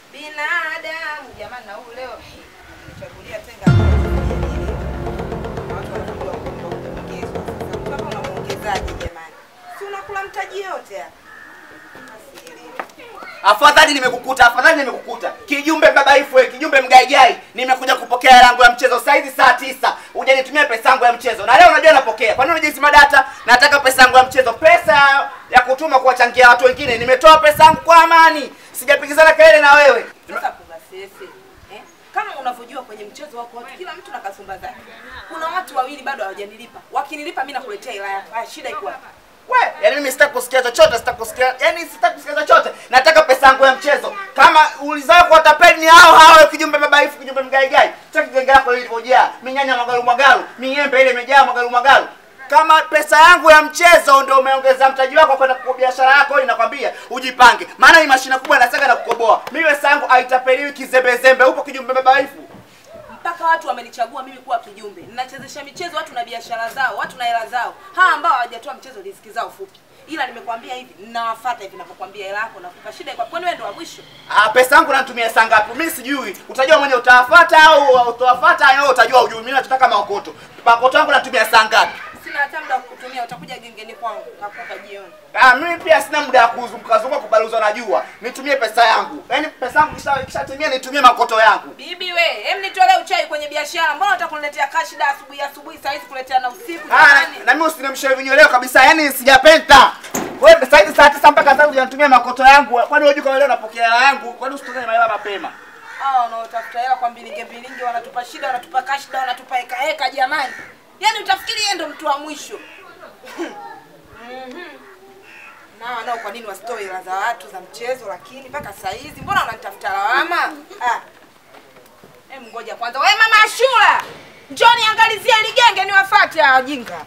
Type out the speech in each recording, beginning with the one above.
binadamu jamani, na huu leo nichagulia tenga watu wanajua kwamba kuongezwa. Sasa mtu hapa unamuongezaje jamani? Si unakula mtaji yote hapa. Asielewi. Afadhali nimekukuta, afadhali nimekukuta. Kijumbe babaifu wewe, kijumbe mgaigai. Nimekuja kupokea hela yangu ya mchezo saa hizi saa tisa. Hujanitumia pesa yangu ya mchezo. Na leo unajua napokea. Kwa nini unajisima data? Nataka pesa yangu ya mchezo. Pesa ya kutuma kuwachangia watu wengine. Nimetoa pesa yangu kwa amani. Sijapigizana kelele na wewe. Sasa kuna sese eh? Kama unavyojua kwenye mchezo wako watu, kila mtu na kasumba zake. Kuna watu wawili bado hawajanilipa, wakinilipa mimi nakuletea hela yako. Haya, shida iko wapi? We, yani mimi sitaki kusikia chochote, sitaki kusikia, yani sitaki kusikia chochote. Nataka pesa yangu ya mchezo. Kama ulizao kwa tapeli ni hao hao kijumbe babaifu, kijumbe mgaigai. Sitaki genge lako lilivyojaa. Minyanya magalu magalu, miembe ile imejaa magalu magalu. Kama pesa yangu ya mchezo ndio umeongeza mtaji wako kwenda kwa biashara yako, inakwambia ujipange. Maana hii mashine kubwa inasaga na kukoboa. Mimi pesa yangu haitapeliwi kizembezembe. Upo kijumbe babaifu. mpaka watu wamenichagua mimi kuwa kijumbe. Ninachezesha michezo watu na biashara zao, watu na hela zao. Hawa ambao hawajatoa mchezo riziki zao fupi. Ila nimekwambia hivi, ninawafuata hivi ninapokuambia hela yako nakupa shida kwa kwani wewe ndo wa mwisho. Ah, pesa yangu natumia saa ngapi? Mimi sijui. Utajua mwenye utawafuata au utawafuata au utajua ujui. Mimi nataka maokoto. Maokoto yangu natumia saa ngapi? Sina hata muda wa kukutumia, utakuja gengeni kwangu nakupa jioni. Ah, mimi pia sina muda wa kuzunguka zunguka kubaluzwa na jua. Nitumie pesa yangu. Yaani pesa yangu kisha kishatimia nitumie makoto yangu. Bibi we, hem nitolee uchai kwenye biashara. Mbona unataka kuniletea kashida asubuhi asubuhi saa hizi kuletea na usiku Ah, jamani? na mimi usinimshauri vinyo leo kabisa. Yaani sijapenda. Wewe sasa hivi saa 9 mpaka sasa hujanitumia makoto yangu. Kwani unajua kama leo napokea hela yangu? Kwani usitoke mahela mapema? Hao wanaotafuta hela kwa mbilinge mbilinge wanatupa shida, wanatupa kashida, wanatupa heka heka jamani. Yaani utafikiri yeye ndo mtu wa mwisho. Mhm. Nao nao kwa nini wasitoe hela za watu za mchezo lakini mpaka saa hizi mbona wananitafuta lawama? Ah. Hem ngoja kwanza. Wewe mama Ashura. Njoo niangalizie ile genge niwafuate hao wajinga.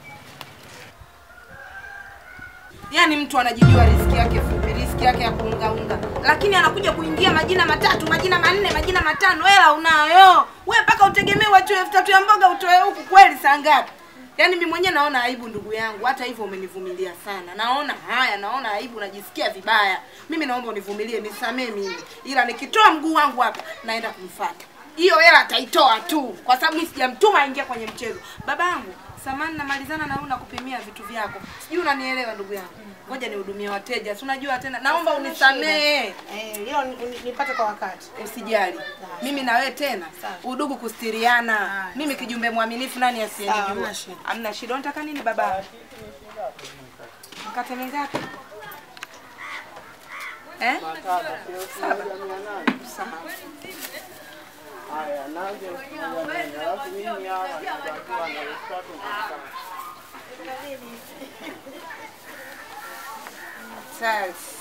Yaani mtu anajijua riziki yake fupi, riziki yake ya kuungaunga, lakini anakuja kuingia majina matatu, majina manne, majina matano, hela unayo we, mpaka utegemee watu elfu tatu ya mboga utoe huku, kweli saa ngapi? Yaani mimi mwenyewe naona aibu, ndugu yangu. Hata hivyo umenivumilia sana, naona haya, naona aibu, najisikia vibaya. Mimi naomba univumilie, nisamee mimi, ila nikitoa mguu wangu hapa naenda kumfuata hiyo hela ataitoa tu, kwa sababu mimi sijamtuma aingia kwenye mchezo. Babangu, samani namalizana na wewe na kupimia vitu vyako, sijui unanielewa ndugu yangu. Ngoja nihudumie wateja, si unajua tena, naomba unisamee. Eh, hilo ni- ni- nipate kwa wakati. Usijali, mimi na wewe tena udugu kustiriana. Mimi kijumbe mwaminifu, nani Sawa, asiyenijua? hamna shida. Hamna shida. Unataka nini baba? Mkate mingapi? Eh? Saba. Sawa. Sasa.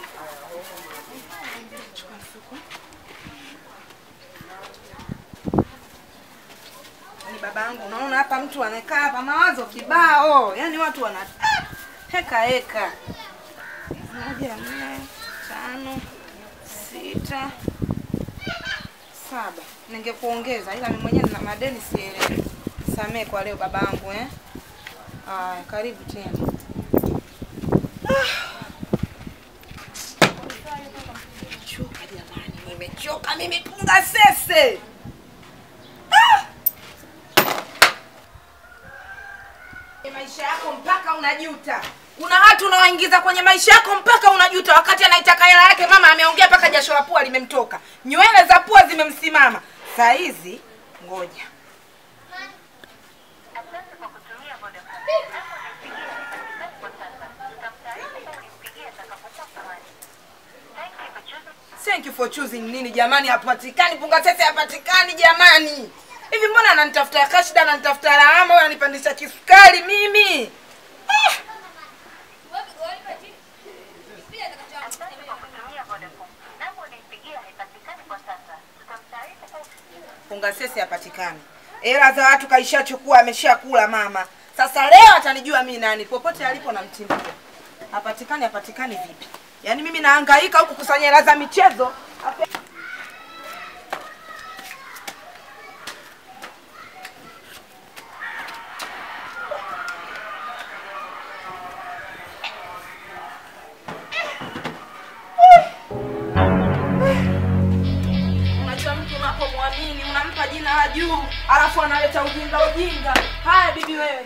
Ni babangu, unaona hapa mtu anakaa hapa mawazo kibao, yaani watu wana ah, heka heka. Moja, nne, tano, sita, saba. Ningekuongeza ila mimi mwenyewe nina madeni sielewi. Samee kwa leo babangu eh. Aya, karibu tena. Nimechoka jamani, nimechoka mimi punga sese. maisha yako mpaka unajuta. Kuna watu unawaingiza kwenye maisha yako mpaka unajuta, wakati anaitaka hela yake mama ameongea mpaka jasho la pua limemtoka, nywele za pua zimemsimama. Saa hizi ngoja Asante kwa kutumia Vodacom. Naomba unipigie kwa sasa. Tutamtaarifu ulimpigia atakapokuwa hewani. Thank you for choosing thank you for choosing nini jamani, hapatikani punga sese, hapatikani jamani. Hivi mbona ananitafuta kashida, ananitafuta lawama, wewe ananipandisha kisukari mimi ah! Asante kwa kutumia Vodacom. Namba ulimpigia haipatikani kwa sasa. Tutamtaarifu kwa Funga sesi hapatikani. Hela za watu kaishachukua, ameshakula mama. Sasa leo atanijua mimi nani, popote alipo namtimbia. Hapatikani, hapatikani vipi? Yaani mimi nahangaika huku kusanya hela za michezo. Hapa- anakaa juu alafu analeta ujinga ujinga haya bibi wewe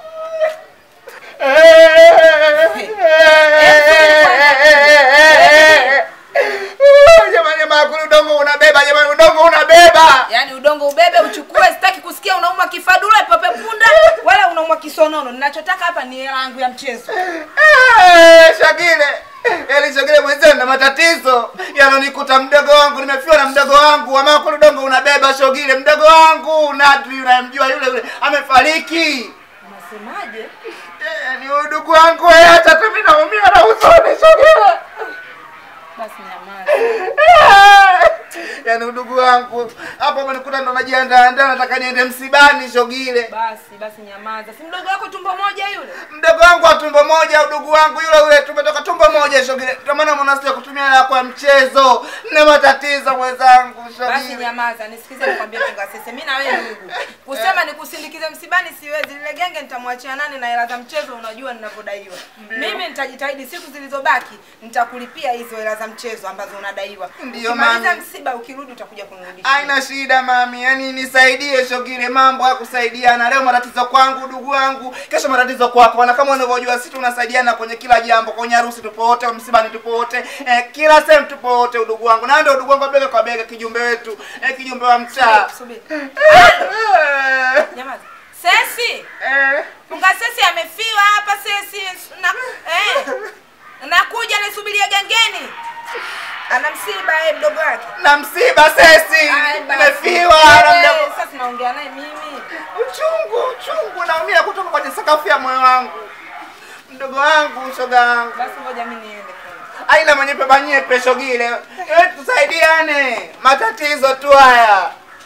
Jamani, jamaa, kuna udongo unabeba jamani, udongo unabeba. yaani udongo ubebe uchukue sitaki kusikia unauma kifadula pepe punda wala unauma kisonono ninachotaka hapa ni hela yangu ya mchezo Eh, Shagile, yaani Shagile mwenzenu na matatizo yanonikuta mdogo wangu, nimefiwa na mdogo wangu. Ama kuna udongo unabeba Shogile, mdogo wangu Nadri unayemjua yule yule amefariki. unasemaje Eh, ni udugu wangu wewe, hata tu mimi naumia na huzuni Shogile. basi nyamaza yaani udugu wangu hapo amenikuta ndo najiandaa ndaa nataka niende msibani Shogile. basi basi nyamaza si mdogo wako tumbo moja yule mdogo wangu wa tumbo moja, udugu wangu yule yule, tumetoka tumbo moja Shogile. Ndio maana mnasikia kutumia hela kwa mchezo. Nina matatizo mwenzangu basi Shogile. nyamaza nisikize nikwambie tungasese mi na wewe ndugu kusema nikusindikize msibani siwezi lile genge nitamwachia nani na hela za mchezo unajua ninavyodaiwa mimi nitajitahidi siku zilizobaki nitakulipia hizo hela za mchezo ambazo unadaiwa Ndiyo, ukimaliza mami. msiba ukirudi utakuja kunirudishia Haina shida mami, yaani nisaidie Shogile, mambo ya kusaidiana. Leo matatizo kwangu ndugu wangu, kesho matatizo kwako, na kama unavyojua sisi tunasaidiana kwenye kila jambo, kwenye harusi tupo wote, msibani tupo wote, eh, kila sehemu tupo wote, udugu wangu, na ndio udugu wangu wa bega kwa bega, kijumbe wetu, eh, kijumbe wa mtaa. subiri Eh, nyamaza sesi eh. funga sesi amefiwa hapa sesi na eh nakuja nisubiria gengeni ana msiba eh mdogo wake na msiba sesi Ai, basi. nimefiwa na Eh, mdogo sasa tunaongea naye mimi uchungu uchungu naumia kutoka kwenye sakafu ya moyo wangu mdogo wangu shoga wangu basi ngoja mimi niende kwanza. aina manyepe manyepe shogile Eh, tusaidiane matatizo tu haya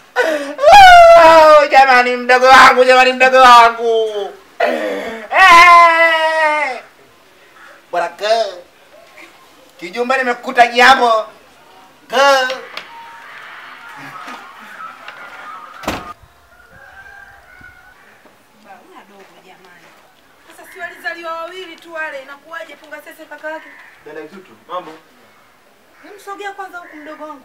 Oh, jamani mdogo wangu jamani mdogo wangu Eh! bwana girl kijumba nimekuta jambo girl Bauna dogo jamani. Sasa si walizaliwa wawili tu wale, inakuwaje punga sese kaka yake? dada kitutu mambo Nimsogea kwanza huku mdogo wangu.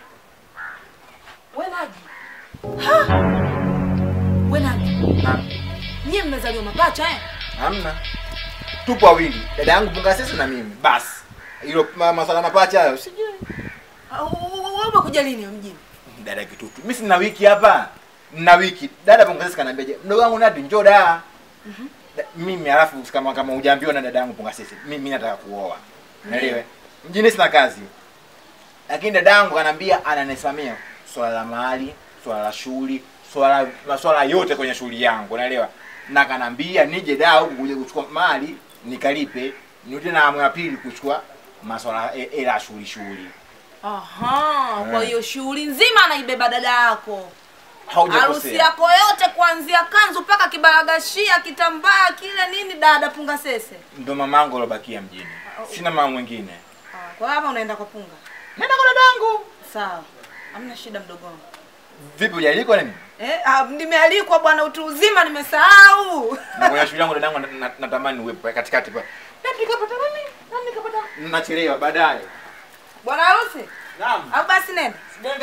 Wewe Naji. Ha! Wewe Naji. Nyie mmezaliwa mapacha eh? hamna tupo wawili dada yangu punga sisi na mimi basi hilo ma- maswala mapacha hayo sijui Ah, Wewe umekuja lini mjini? dada kitutu mimi sina wiki hapa na wiki dada punga sisi kanaambia je mdogo wangu nadi njoo da Da- mimi alafu kama kama hujaambiwa na dada yangu punga sisi mimi nataka kuoa naelewe mjini sina kazi lakini dada yangu kanaambia ananisimamia swala la mahali swala la shughuli swala maswala yote kwenye shughuli yangu unaelewa na kanambia nije da huku kuja kuchukua mali nikalipe nirudi na amu ya pili kuchukua maswala e- hela ya shughuli shughuli Aha, kwa hiyo shughuli nzima anaibeba dada yako. Harusi haujakosea yako yote kuanzia kanzu mpaka kibaragashia, kitambaa kile nini dada punga sese. ndo mamangu alobakia mjini sina mama mwingine Ah, Kwa hiyo hapa unaenda kwa punga. nenda kwa dadangu Sawa. Hamna shida mdogo wangu. vipi hujalikwa nini Eh, ah, nimealikwa bwana utu uzima nimesahau. na kwenye shughuli yangu dadangu na- na- natamani uwepo katikati pa Nani kapata nani? Nani kapata? nachelewa baadaye Bwana harusi? naam Au basi nenda.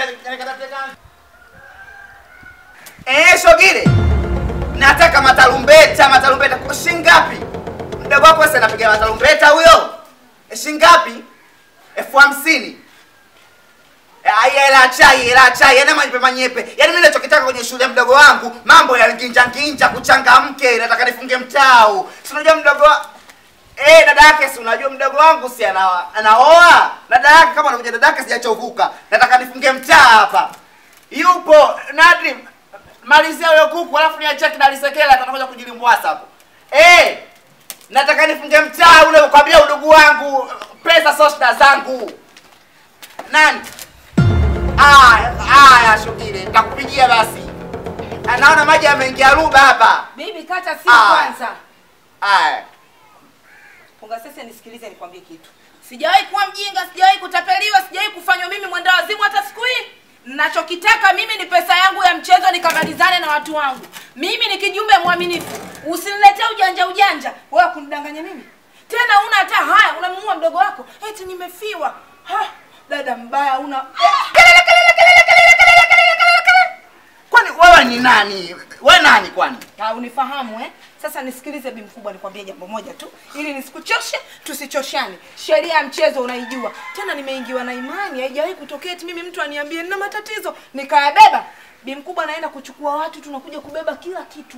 Eh, Shogile, nataka matarumbeta, matarumbeta kwa shilingi ngapi? Mdogo wako sasa anapiga matarumbeta huyo? Eh, shilingi ngapi? elfu hamsini. Eh, Aya, hela chai, hela chai, yana manyepe manyepe. Yaani mimi ninachokitaka kwenye shule ya mdogo wangu, mambo ya nginja nginja, kuchangamke, nataka nifunge mtao. Si unajua mdogo wa... Eh, dada yake si unajua mdogo wangu si ana anaoa. Dada yake kama anakuja dada yake sijachovuka. Nataka nifunge mtaa hapa. Yupo Nadri malizia huyo kuku alafu niachie kinalisekela atakuja kujilimbwasa hapo. Eh! Nataka nifunge mtaa ule ukwambia udugu wangu pesa sio shida zangu. Nani? Ah, ah, shukiri. Nitakupigia basi. Anaona maji yameingia ruba hapa. Bibi kata simu Ah. kwanza. Aya. Punga sasa nisikilize nikwambie kitu. Sijawahi kuwa mjinga, sijawahi kutapeliwa, sijawahi kufanywa mimi mwenda wazimu hata siku hii. Nachokitaka mimi ni pesa yangu ya mchezo nikamalizane na watu wangu. Mimi ni kijumbe mwaminifu. Usiniletee ujanja ujanja. Wewe kunidanganya mimi. Tena una hata haya, unamuua mdogo wako. Eti nimefiwa. Ha, dada mbaya una Kwani wewe ni nani we nani kwani Ah, unifahamu eh? Sasa nisikilize bi mkubwa, nikwambie jambo moja tu ili nisikuchoshe, tusichoshane. Sheria ya mchezo unaijua. Tena nimeingiwa na imani, haijawahi kutokea eti mimi mtu aniambie nina matatizo nikayabeba. Bi mkubwa anaenda kuchukua watu, tunakuja kubeba kila kitu.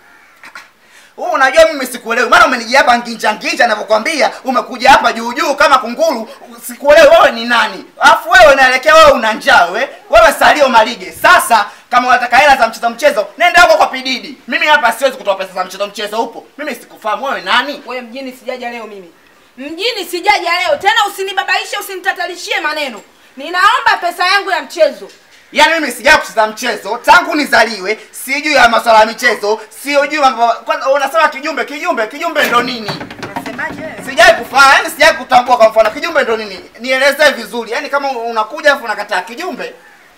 Wewe unajua mimi sikuelewi. Maana umenijia hapa nginja nginja ninavyokuambia, umekuja hapa juu juu kama kunguru. Sikuelewi wewe ni nani. Alafu wewe unaelekea wewe una njaa wewe. Wewe Salio Malige. Sasa kama unataka hela za mchezo mchezo, nenda huko kwa Pididi. Mimi hapa siwezi kutoa pesa za mchezo mchezo upo. Mimi sikufahamu wewe nani? Wewe mjini sijaja leo mimi. Mjini sijaja leo. Tena usinibabaishe, usinitatalishe maneno. Ninaomba pesa yangu ya mchezo. Yaani mimi sijai kucheza mchezo tangu nizaliwe, sijui ya masuala ya michezo, sijui mambo. Kwanza unasema kijumbe, kijumbe, kijumbe ndo nini? Unasemaje wewe? Sijai kufanya, yani sijai kutambua kwa mfano kijumbe ndo nini? Nielezee vizuri. Yaani kama unakuja afu unakataa kijumbe,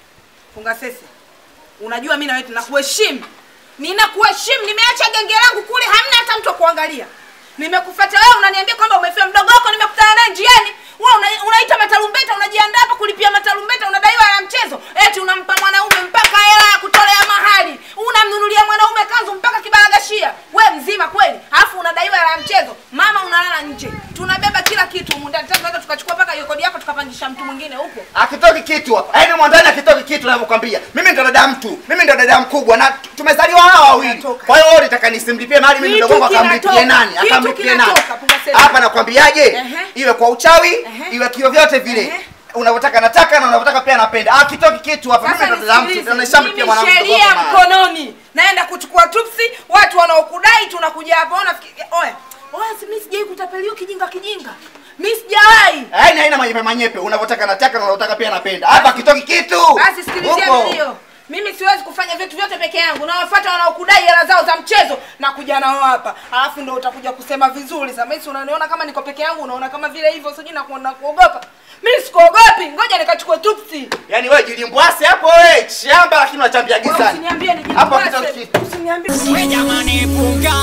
Funga sesi. Unajua mimi na wewe tunakuheshimu. Ninakuheshimu, nimeacha genge langu kule, hamna hata mtu wa kuangalia. Nimekufuata wewe unaniambia kwamba umefia mdogo wako nimekutana naye njiani. Wewe una, unaita matarumbeta, unajiandaa hapa kulipia matarumbeta, unadaiwa ya mchezo. Eti unampa mwanaume mpaka hela ya kutolea mahali. Unamnunulia mwanaume kanzu mpaka kibaragashia. Wewe mzima kweli? Alafu unadaiwa hela ya mchezo. Mama unalala nje. Tunabeba kila kitu humu ndani. Tunaweza tukachukua mpaka hiyo kodi yako tukapangisha mtu mwingine huko. akitoki kitu hapa. Yaani mwandani akitoki kitu ninavyokuambia. Mimi ndo dada mtu. Mimi ndo dada mkubwa na tumezaliwa hawa wawili. Kinatoka. Kwa hiyo wewe unataka nisimlipie mali mimi Kitu mdogo wangu akamlipie kinatoka. nani? Kitu Akamlipie nani? kinatoka, punga sema. Hapa nakwambiaje? Ehe. Iwe kwa uchawi, Ehe. iwe kio vyote vile. Ehe. Unavyotaka nataka na unavyotaka pia napenda. Ah, kitoki kitu hapa. Mimi Sasa ndo dada mtu. nisikilize, Tunaishamlipia mimi mwanamke mdogo sheria wangu mali. mkononi, naenda kuchukua tupsi. Watu wanaokudai tunakuja hapa, ona fikiri, oya oya, si mimi sijai kutapeliwa kijinga kijinga, mimi sijawahi. Yaani haina manyepe manyepe. Unavyotaka nataka na unavyotaka pia napenda. Hapa kitoki kitu. Basi sikilizia Huko. milio, mimi siwezi kufanya vitu vyote peke yangu, nawafuata wanaokudai hela zao za mchezo na kuja nao hapa, alafu ndo utakuja kusema vizuri. Sasa mimi si unaniona kama niko peke yangu, unaona kama vile hivyo, sijui na kuona kuogopa. Mimi sikuogopi, ngoja nikachukue tupsi. Yaani wewe jilimbwase hapo wewe shamba lakini unachambia Wewe gizani. Usiniambie ni Hapo kitoki kitu. Usiniambie. We jamani punga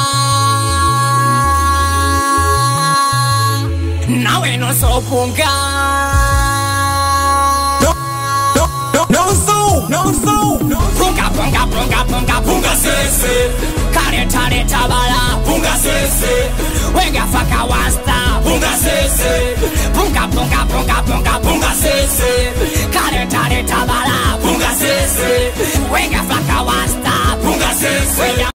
nawe noso punga no, no, no, no so, no so. punga punga punga punga punga sese kareta leta bala punga sese wenga faka wasta punga sese punga punga punga punga punga sese kareta leta bala punga sese wenga faka wasta punga sese